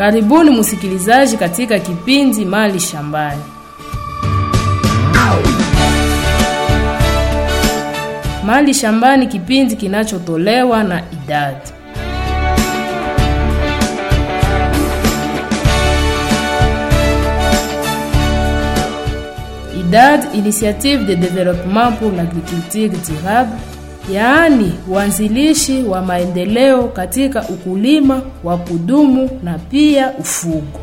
Karibuni msikilizaji katika kipindi Mali Shambani. Mali Shambani, kipindi kinachotolewa na idadi IDAD, Initiative de Développement pour l'Agriculture Durable, yaani uanzilishi wa maendeleo katika ukulima wa kudumu na pia ufugo.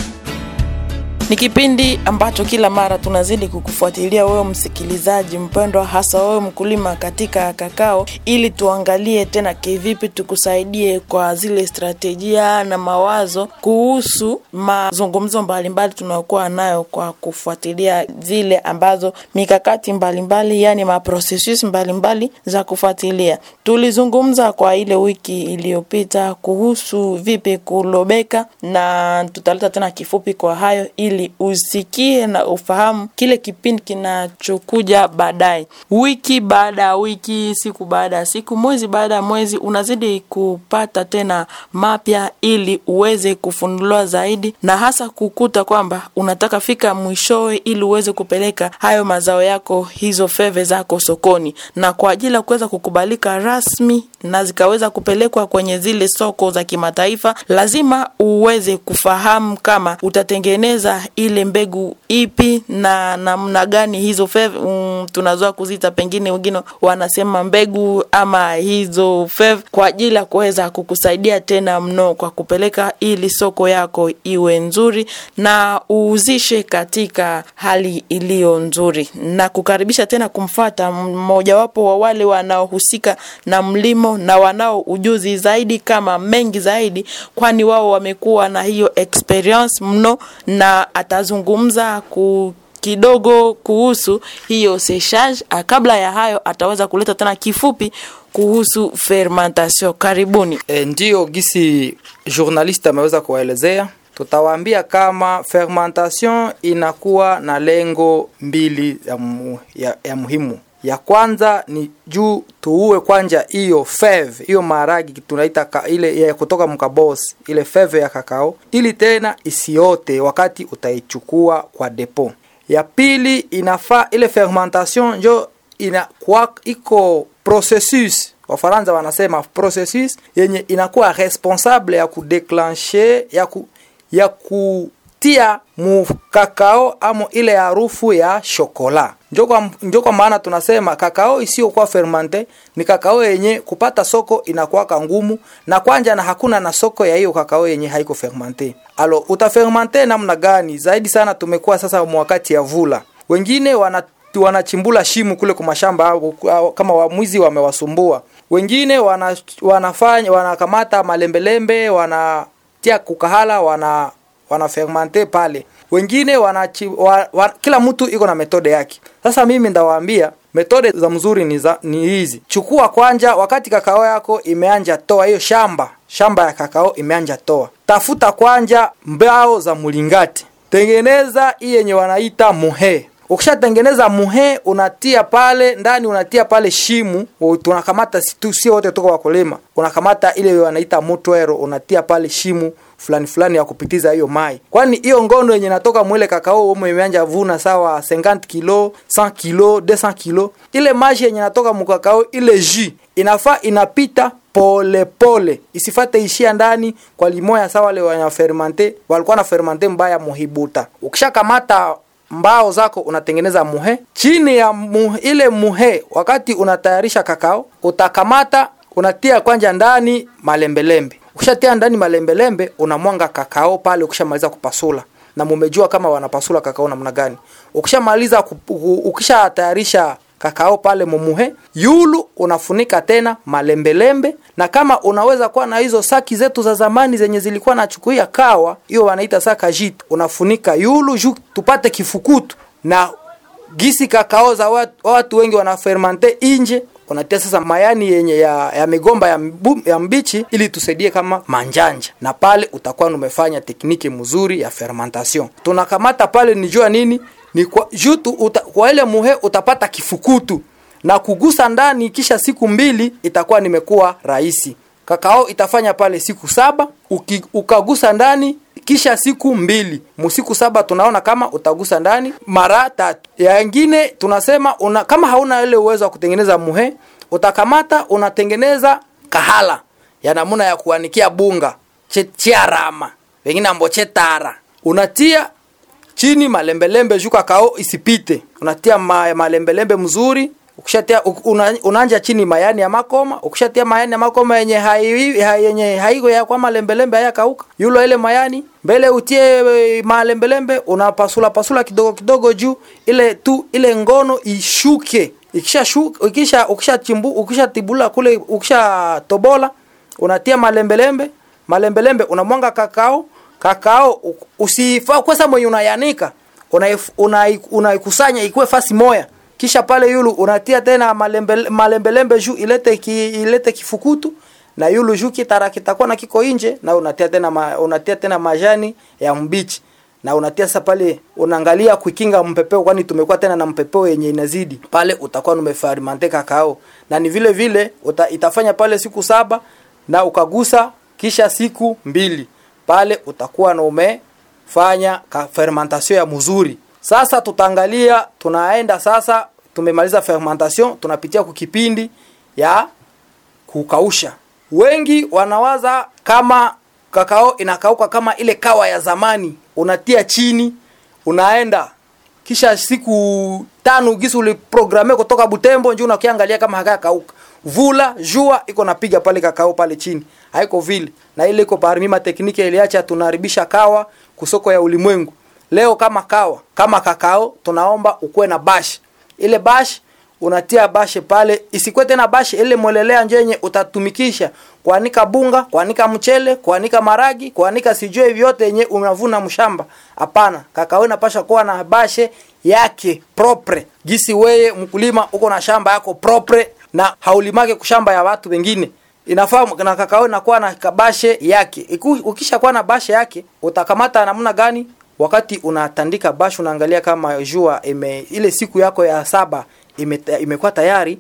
Ni kipindi ambacho kila mara tunazidi kukufuatilia wewe msikilizaji mpendwa, hasa wewe mkulima katika kakao, ili tuangalie tena kivipi tukusaidie kwa zile stratejia na mawazo kuhusu mazungumzo mbalimbali tunayokuwa nayo kwa kufuatilia zile ambazo mikakati mbalimbali, yani maprocessus mbalimbali za kufuatilia. Tulizungumza kwa ile wiki iliyopita kuhusu vipi kulobeka, na tutaleta tena kifupi kwa hayo ili usikie na ufahamu kile kipindi kinachokuja baadaye. Wiki baada ya wiki, siku baada ya siku, mwezi baada ya mwezi, unazidi kupata tena mapya ili uweze kufunuliwa zaidi, na hasa kukuta kwamba unataka fika mwishowe ili uweze kupeleka hayo mazao yako, hizo feve zako sokoni, na kwa ajili ya kuweza kukubalika rasmi na zikaweza kupelekwa kwenye zile soko za kimataifa, lazima uweze kufahamu kama utatengeneza ile mbegu ipi na namna gani hizo feve um, tunazoa kuzita, pengine wengine wanasema mbegu ama hizo feve, kwa ajili ya kuweza kukusaidia tena mno kwa kupeleka ili soko yako iwe nzuri na uuzishe katika hali iliyo nzuri, na kukaribisha tena kumfata mmojawapo wa wale wanaohusika na mlimo na wanao ujuzi zaidi kama mengi zaidi, kwani wao wamekuwa na hiyo experience mno na atazungumza ku kidogo kuhusu hiyo séchage. Kabla ya hayo, ataweza kuleta tena kifupi kuhusu fermentation. Karibuni. E, ndiyo gisi journaliste ameweza kuwaelezea, tutawaambia kama fermentation inakuwa na lengo mbili ya, mu, ya, ya muhimu ya kwanza ni juu tuue kwanja hiyo feve hiyo maharagi tunaita ka, ile ya kutoka mkabosi ile feve ya kakao, ili tena isiote wakati utaichukua kwa depo. Ya pili inafaa ile fermentation njo inakuwa iko processus Wafaransa wanasema processus yenye inakuwa responsable ya kudeclenche ya ku, ya kutia mukakao amo ile harufu ya shokola njo kwa, njo kwa maana tunasema kakao isiyokuwa fermente ni kakao yenye kupata soko inakuwaka ngumu na kwanja na hakuna na soko ya hiyo kakao yenye haiko fermente. Alo utafermente namna gani? Zaidi sana tumekuwa sasa wakati ya vula, wengine wana wanachimbula shimu kule kwa mashamba kama wamwizi wamewasumbua. Wengine wana, wanafanya wanakamata malembelembe wanatia kukahala wana wanafermente pale wengine wanachi, wa, wa, kila mtu iko na metode yake. Sasa mimi ndawaambia metode za mzuri ni, za, ni hizi. Chukua kwanja, wakati kakao yako imeanja toa hiyo shamba shamba ya kakao imeanja toa, tafuta kwanja mbao za mulingati, tengeneza hii yenye wanaita muhe Ukishatengeneza muhe unatia pale ndani, unatia pale shimu. Tunakamata tu, sio wote toka wakulima, unakamata ile wanaita mutwero, unatia pale shimu fulani fulani ya kupitiza hiyo mai, kwani hiyo ngono yenye natoka mwele kakao umo imeanja vuna sawa 50 kilo 100 kilo 200 kilo, ile maji yenye natoka mukakao ile jus inafaa inapita pole pole, isifate ishia ndani kwa limoya sawa. Wale wana fermente walikuwa na fermente mbaya muhibuta. Ukishakamata mbao zako unatengeneza muhe chini ya muhe, ile muhe wakati unatayarisha kakao utakamata unatia kwanja ndani malembelembe ukishatia ndani malembelembe unamwanga kakao pale ukishamaliza kupasula na mumejua kama wanapasula kakao namna gani ukishamaliza ukishatayarisha kakao pale mumuhe yulu unafunika tena malembelembe na kama unaweza kuwa na hizo saki zetu za zamani zenye zilikuwa nachukuia kawa hiyo wanaita saka jit unafunika yulu juu tupate kifukutu na gisi kakao za watu, watu wengi wanafermente inje unatia sasa mayani yenye ya, ya migomba ya, mbu, ya mbichi ili tusaidie kama manjanja, na pale utakuwa umefanya tekniki mzuri ya fermentation. Tunakamata pale ni jua nini ni kwa jutu uta, kwa ile muhe utapata kifukutu na kugusa ndani, kisha siku mbili itakuwa nimekuwa rahisi. Kakao itafanya pale siku saba, uki, ukagusa ndani kisha siku mbili musiku saba tunaona kama utagusa ndani mara tatu yangine tunasema una, kama hauna ile uwezo wa kutengeneza muhe utakamata unatengeneza kahala ya namuna ya kuanikia bunga che- chiarama wengine ambo chetara unatia chini malembelembe juu kakao isipite unatia ma, malembelembe mzuri ukishatia u- una, unaanja chini mayani ya makoma ukishatia mayani ya makoma yenye hai, hai, yenye haigo ya kwa malembelembe haya kauka yulo ile mayani mbele utie e, malembelembe unapasula pasula kidogo kidogo juu ile tu ile ngono ishuke ikisha shuka ukisha ukisha chimbu ukisha tibula kule ukisha tobola unatia malembelembe malembelembe unamwanga kakao kakao u- usifaa kwesa mwenye unayanika unaikusanya una, una, una ikuwe fasi moya kisha pale yulu unatia tena malembe, malembelembe juu ilete ki, ilete kifukutu na yulu juu kitara kitakuwa na kiko nje na unatia tena ma, unatia tena majani ya mbichi na unatia sasa pale unaangalia kuikinga mpepeo kwani tumekuwa tena na mpepeo yenye inazidi pale utakuwa umefermente kakao na ni vile vile uta, itafanya pale siku saba na ukagusa kisha siku mbili pale utakuwa na umefanya ka- fermentation ya mzuri sasa tutaangalia tunaenda sasa tumemaliza fermentation tunapitia kukipindi ya kukausha wengi wanawaza kama kakao inakauka kama ile kawa ya zamani unatia chini unaenda kisha siku tano gisi uliprograme kutoka butembo njo unakiangalia kama hakaya kauka vula jua iko napiga pale kakao pale chini haiko vile na ile iko parmi matekniki iliacha tunaharibisha kawa kusoko ya ulimwengu leo kama kawa kama kakao tunaomba ukuwe na bash ile bash unatia bashe pale isikwe tena bashe ile mwelelea njenye utatumikisha kuanika bunga kuanika mchele kuanika maragi kuanika sijue vyote yenye unavuna mshamba hapana kakao inapasha kuwa na bashe yake propre gisi weye mkulima uko na shamba yako propre na haulimake kushamba ya watu wengine inafaa na kakao inakuwa na kabashe yake Iku, ukisha kuwa na bashe yake utakamata namna gani wakati unatandika bash unaangalia kama jua ime, ile siku yako ya saba ime, imekuwa tayari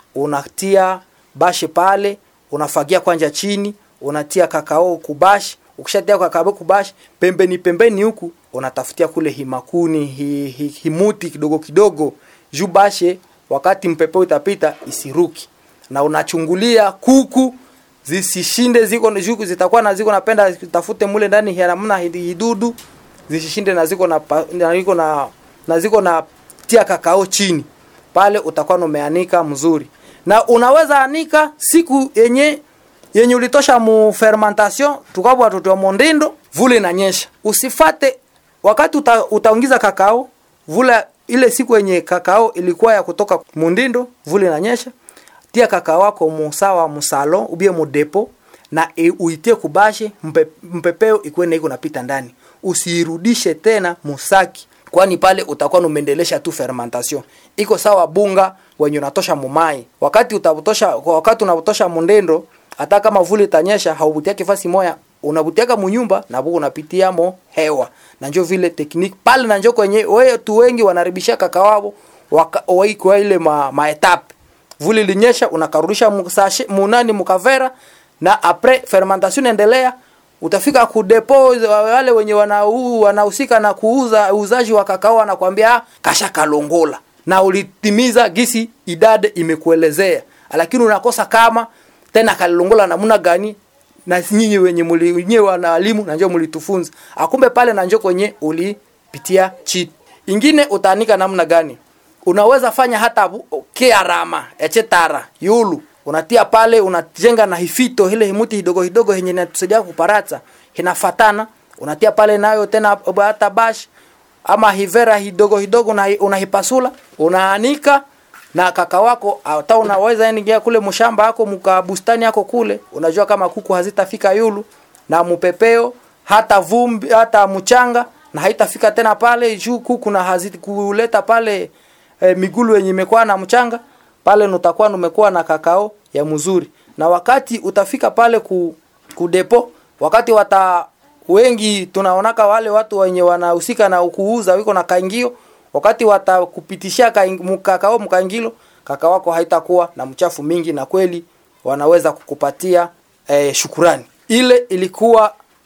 unatia bashe pale unafagia kwanja chini unatia kakao kubash ukishatia kakao kubash pembeni pembeni huku unatafutia kule himakuni hi, hi, himuti kidogo kidogo juu bashe wakati mpepeo utapita isiruki na unachungulia kuku zisishinde ziko juku zitakuwa na ziko napenda tafute mule ndani ya namna hidudu zisishinde na ziko na pa- na ziko na na ziko na tia kakao chini pale utakuwa umeanika mzuri na unaweza anika siku yenye yenye ulitosha mu fermentation tukabwa watoto wa mondindo vule inanyesha usifate wakati uta, utaingiza kakao vula ile siku yenye kakao ilikuwa ya kutoka mundindo vule inanyesha tia kakao wako musawa musalo ubie mudepo na e, uitie kubashe mpe, mpepeo ikuwe iko napita ndani usiirudishe tena musaki kwani pale utakuwa umeendelesha tu fermentation iko sawa bunga wenye unatosha mumai wakati utabutosha wakati unabutosha mundendo hata kama vuli itanyesha haubutia kifasi moya unabutiaka munyumba na buku unapitiamo hewa na njo vile tekniki pale na njo kwenye wetu wengi wanaribisha kakawao waikwa ile ma, maetape vuli linyesha unakarudisha musashe munani mukavera na apres fermentation endelea utafika kudepo wale wenye wanau- wanahusika na kuuza uuzaji wa kakao wanakwambia "Ah, kasha kalongola na ulitimiza gisi idade imekuelezea lakini unakosa kama tena kalongola namna gani na nyinyi wenye muli nyinyi wanaalimu na njoo mlitufunza akumbe pale na njoo kwenye ulipitia chit ingine utaanika namna gani unaweza fanya hata bu- kiarama echetara yulu unatia pale unajenga na hifito ile himuti hidogo hidogo yenye inatusaidia kuparatsa inafatana unatia pale nayo tena hata bash ama hivera hidogo hidogo una- unahipasula unaanika na kaka wako hata unaweza ingia kule mshamba yako mka bustani yako kule unajua kama kuku hazitafika yulu na mupepeo hata vumbi hata mchanga na haitafika tena pale juu kuku na haziti kuleta pale e, migulu yenye imekuwa na mchanga pale nutakuwa numekuwa na kakao ya mzuri na wakati utafika pale ku, ku depo wakati wata wengi tunaonaka wale watu wenye wanahusika na kuuza wiko na kaingio wakati watakupitishia kaing- mu- kakao mkaingilo kakao wako haitakuwa na mchafu mingi na kweli wanaweza kukupatia eh, shukurani ile ilikuwa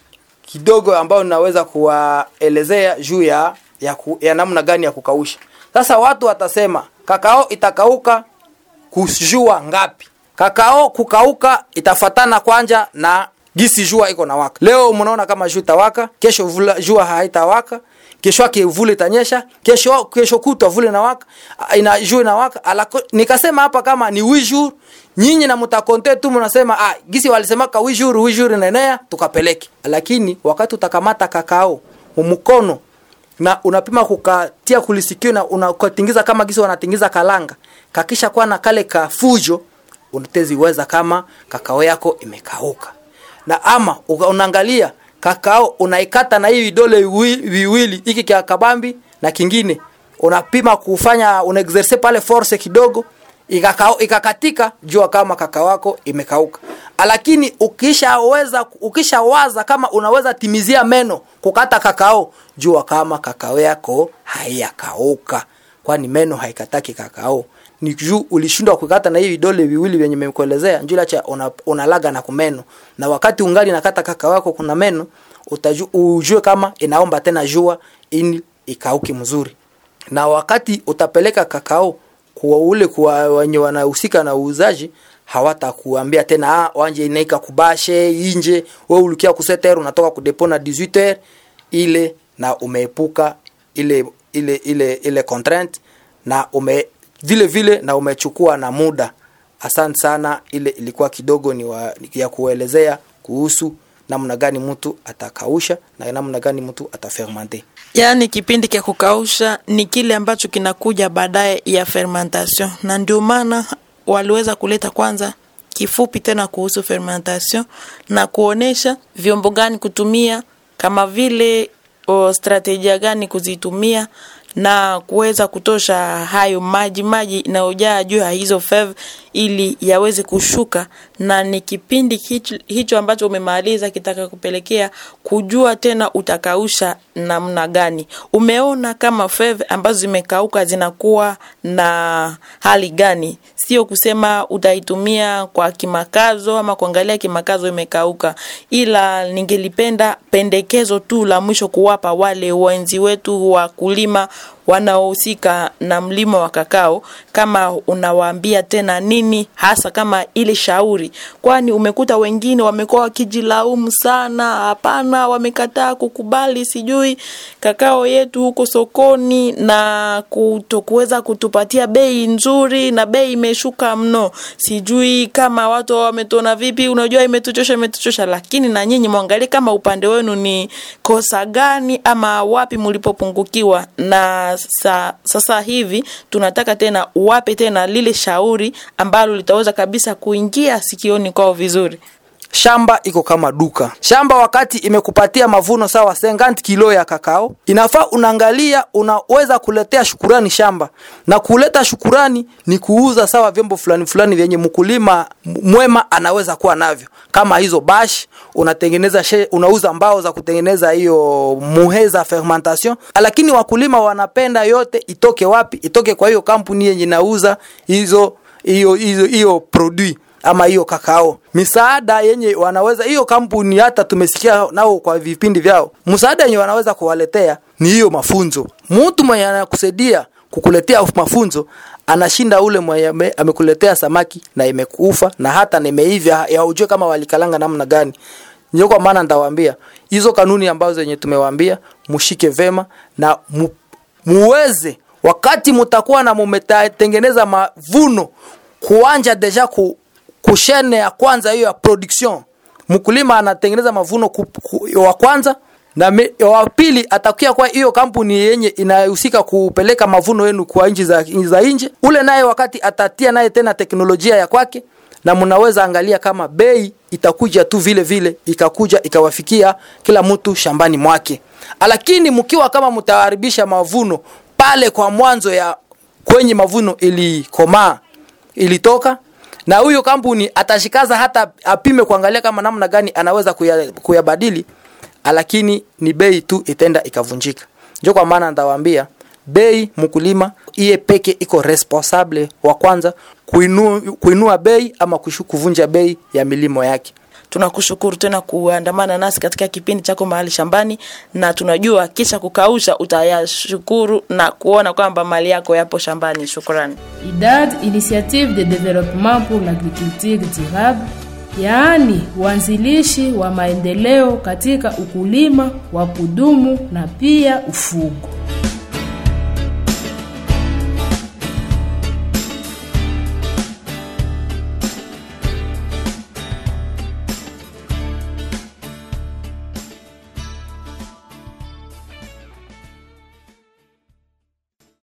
kidogo ambayo naweza kuwaelezea juu ya ya, ku, ya namna gani ya kukausha sasa watu watasema kakao itakauka kujua ngapi kakao kukauka itafatana kwanja na gisi jua iko na waka leo mnaona kama jua itawaka kesho vula, jua haitawaka kesho yake vule itanyesha kesho kesho kutwa vule na waka ina jua na waka alako, nikasema hapa kama ni wijur nyinyi na mtakonte tu mnasema ah gisi walisema ka wijur wijur nenea tukapeleke lakini wakati utakamata kakao mkono na unapima kukatia kulisikio na unakotingiza kama gisi wanatingiza kalanga kakisha kuwa na kale kafujo unateziweza kama kakao yako imekauka na ama unaangalia kakao unaikata na hii vidole viwili hiki kia kabambi na kingine unapima kufanya unaexerce pale force kidogo ikakao ikakatika jua kama kakao wako imekauka lakini ukishaweza ukishawaza kama unaweza timizia meno kukata kakao jua kama kakao yako haiyakauka kwani meno haikataki kakao ni juu ulishindwa kukata na hii vidole viwili vyenye nimekuelezea njula cha una, unalaga na kumeno na wakati ungali nakata kakao yako kuna meno utaju, ujue kama inaomba tena jua ili ikauki mzuri na wakati utapeleka kakao kwa ule kwa wenye wanahusika na uuzaji hawatakuambia tena ah, wanje inaika kubashe inje wewe ulikia kuseter unatoka kudepona 18h ile na umeepuka ile ile ile ile contraint na ume vile vile na umechukua na muda asante sana ile ilikuwa kidogo ni wa, ya kuelezea kuhusu namna gani mtu atakausha na namna gani mtu atafermente yaani kipindi cha kukausha ni kile ambacho kinakuja baadaye ya fermentation na ndio maana waliweza kuleta kwanza kifupi tena kuhusu fermentation na kuonesha vyombo gani kutumia kama vile o, strategia gani kuzitumia na kuweza kutosha hayo maji maji inayojaa juu ya hizo fev ili yaweze kushuka na ni kipindi hicho, hicho ambacho umemaliza kitaka kupelekea kujua tena utakausha namna gani umeona kama fev ambazo zimekauka zinakuwa na hali gani sio kusema utaitumia kwa kimakazo ama kuangalia kimakazo imekauka ila ningelipenda pendekezo tu la mwisho kuwapa wale wenzi wetu wakulima wanaohusika na mlimo wa kakao kama unawaambia tena nini hasa kama ile shauri kwani umekuta wengine wamekuwa wakijilaumu sana hapana wamekataa kukubali sijui kakao yetu huko sokoni na kutokuweza kutupatia bei nzuri na bei imeshuka mno sijui kama watu wametona vipi unajua imetuchosha imetuchosha lakini na nyinyi mwangalie kama upande wenu ni kosa gani ama wapi mlipopungukiwa na sa, sasa hivi tunataka tena uwape tena lile shauri ambalo litaweza kabisa kuingia sikioni kwao vizuri shamba iko kama duka shamba wakati imekupatia mavuno sawa 50 kilo ya kakao inafaa unaangalia unaweza kuletea shukurani shamba na kuleta shukurani ni kuuza sawa vyombo fulani fulani vyenye mkulima mwema anaweza kuwa navyo kama hizo bash unatengeneza she, unauza mbao za kutengeneza hiyo muhe za fermentation lakini wakulima wanapenda yote itoke wapi itoke kwa hiyo kampuni yenye inauza hizo hiyo hiyo hiyo produit ama hiyo kakao misaada yenye wanaweza hiyo kampuni hata tumesikia nao kwa vipindi vyao msaada yenye wanaweza kuwaletea ni hiyo mafunzo mtu mwenye anakusaidia kukuletea mafunzo anashinda ule mwenye amekuletea samaki na imekufa na hata nimeivya ya ujue kama walikalanga namna gani ndio kwa maana nitawaambia hizo kanuni ambazo zenye tumewaambia mushike vema na mu, muweze wakati mutakuwa na mumetengeneza mavuno kuanja deja ku, kushene ya kwanza hiyo ya production mkulima anatengeneza mavuno ku, ku, wa kwanza na me, wa pili atakia kwa hiyo kampuni yenye inahusika kupeleka mavuno yenu kwa nchi za, za nje ule naye wakati atatia naye tena teknolojia ya kwake na mnaweza angalia kama bei itakuja tu vile vile ikakuja ikawafikia kila mtu shambani mwake lakini mkiwa kama mtaharibisha mavuno pale kwa mwanzo ya kwenye mavuno ilikomaa ilitoka na huyo kampuni atashikaza hata apime kuangalia kama namna gani anaweza kuyabadili kuya lakini ni bei tu itenda ikavunjika njo kwa maana ntawaambia bei mkulima iye peke iko responsable wa kwanza kuinua, kuinua bei ama kushu, kuvunja bei ya milimo yake tunakushukuru tena kuandamana nasi katika kipindi chako mahali shambani, na tunajua kisha kukausha utayashukuru na kuona kwamba mali yako yapo shambani. Shukrani. IDAD, Initiative de Développement pour l'Agriculture Durable, yaani uanzilishi wa maendeleo katika ukulima wa kudumu na pia ufugo.